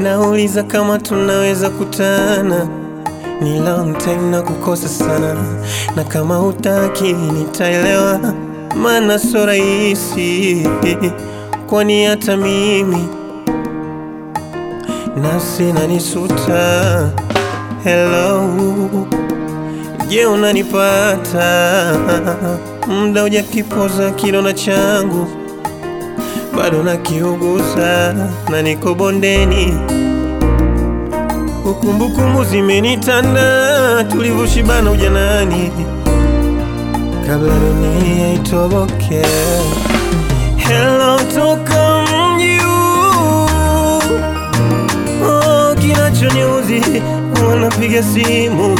Wanauliza kama tunaweza kutana, ni long time na kukosa sana, na kama hutaki nitaelewa, maana so rahisi, kwani hata mimi nafsi inanisuta. Hello, je, unanipata? Muda hujakipoza kidonda changu bado nakiuguza na niko bondeni, ukumbukumbu zimenitanda, tulivyoshibana ujanani, kabla dunia itoboke. Hello, toka mji huu, oh, kinachoniuzi wanapiga simu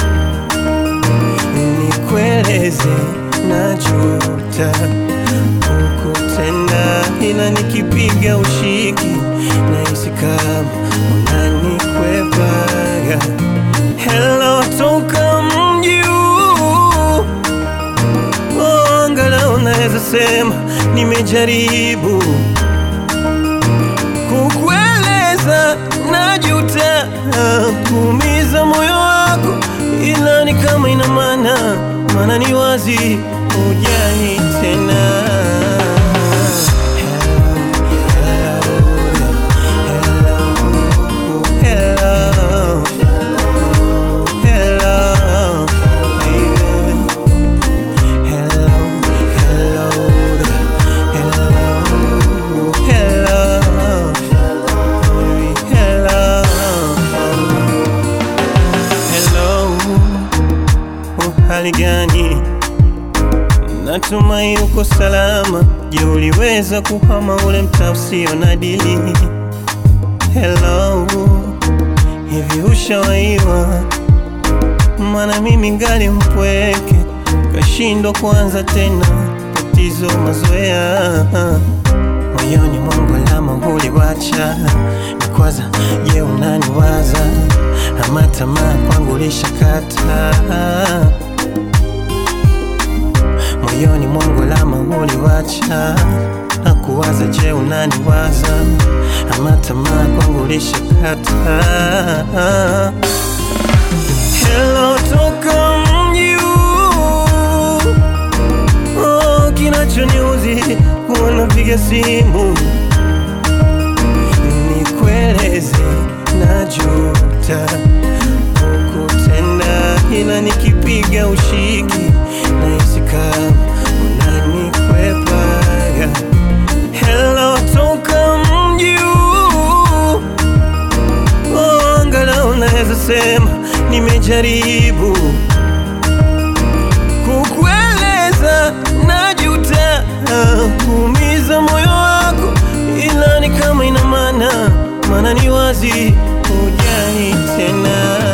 nikueleze, najuta kukutenda, ila nikipiga ushiki nahisi kama unanikwepaga. Hello, toka mji huu, oh, angalau naweza sema nimejaribu kukueleza, najuta kuumiza moyo wako, ila ni kama ina maana, maana ni wazi hujani tena. Hello, hello, hello, baby. Hello, hello, hello, hello, hello, hello. Uhali gani? Natumai uko salama. Je, uliweza kuhama ule mtaa usio na dili? Hello, hivi ushawaiwa? Maana mimi ngali mpweke, kashindwa kuanza tena, tatizo mazoea moyoni mwangu, alama uliwacha nikwaza. Je, unaniwaza ama tamaa kwangu lishakata? moyoni mwangu alama uliwacha na kuwaza. Je, unaniwaza ama tamaa kwangu lishakata? Hello, toka mji huu, oh, kinachoniuzi kuwa napiga simu nikueleze, najuta kukutenda, ila nikipiga ushiki nahisi kama unanikwepaga. Hello, toka mji huu, oh, angalau naweza sema nimejaribu kukueleza, najuta kuumiza moyo wako, ila ni kama ina maana, maana ni wazi hujani tena.